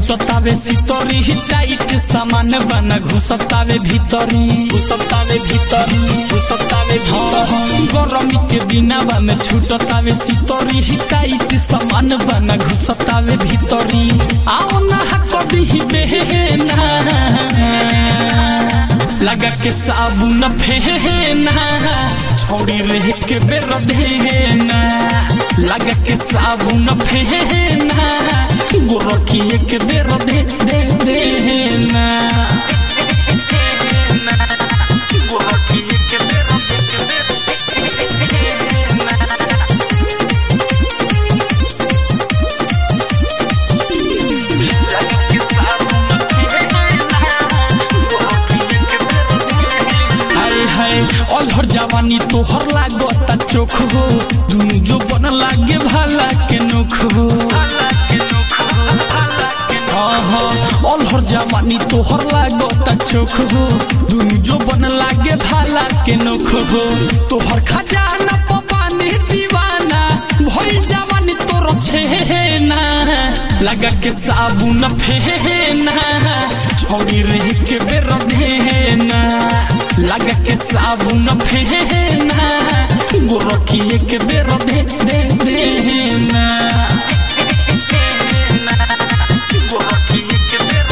छूटतावे सितरी tight सामान बना घुसतावे भीतरी घुसतावे भीतरी घुसतावे भीतरी गरमी के दिनावा में छूटतावे सितरी टाइट सामान बना घुसतावे भीतरी आओ ना कभी बेना लगा के साबुन फेना छोड़ी रह के बेर देना लगा के साबुन फेना गोरखिए के बेर दे दे देना गोरखिए के बेर दे हाय हाय अलहर जवानी तोहर लागता चोख हो दुनु जो बन लागे भाला के नोख हो हाँ हाँ अलहर जवानी तोहर लागता चोख हो दुनु जो बन लागे भाला के नोख हो तोहर खजाना पपानी दीवाना भइल जवानी तोर छेना लगा के साबुन फेना छोड़ी रह के बेर देना लगा के साबुन फेना गोरखिए के बेर दे दे देना गोरखिए के बेर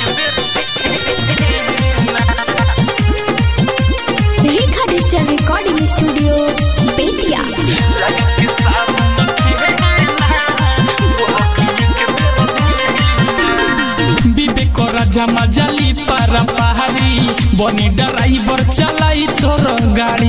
Rekha digital recording studio Bettiah लगा के साबुन विवेक राजा मजाली पारा पहाड़ी बनी ड्राइवर चलाई तोर गाड़ी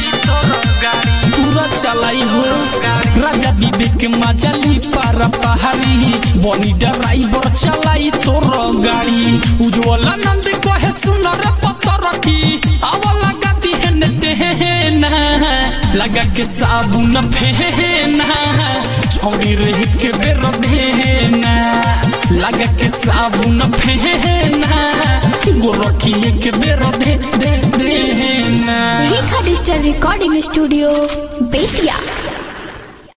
पूरा चलाई हो राजा विवेक मजाली पारा पहाड़ी बनी ड्राइवर चलाई तोर गाड़ी उज्जवल नंद कहे सुनर पत्थर की आवला गति है नेटेना लगा के साबुन फेना छोड़ी रह के बेर देना लगा के साबुन फेना गोरखिए के बेर दे दे देना Rekha digital recording studio Bettiah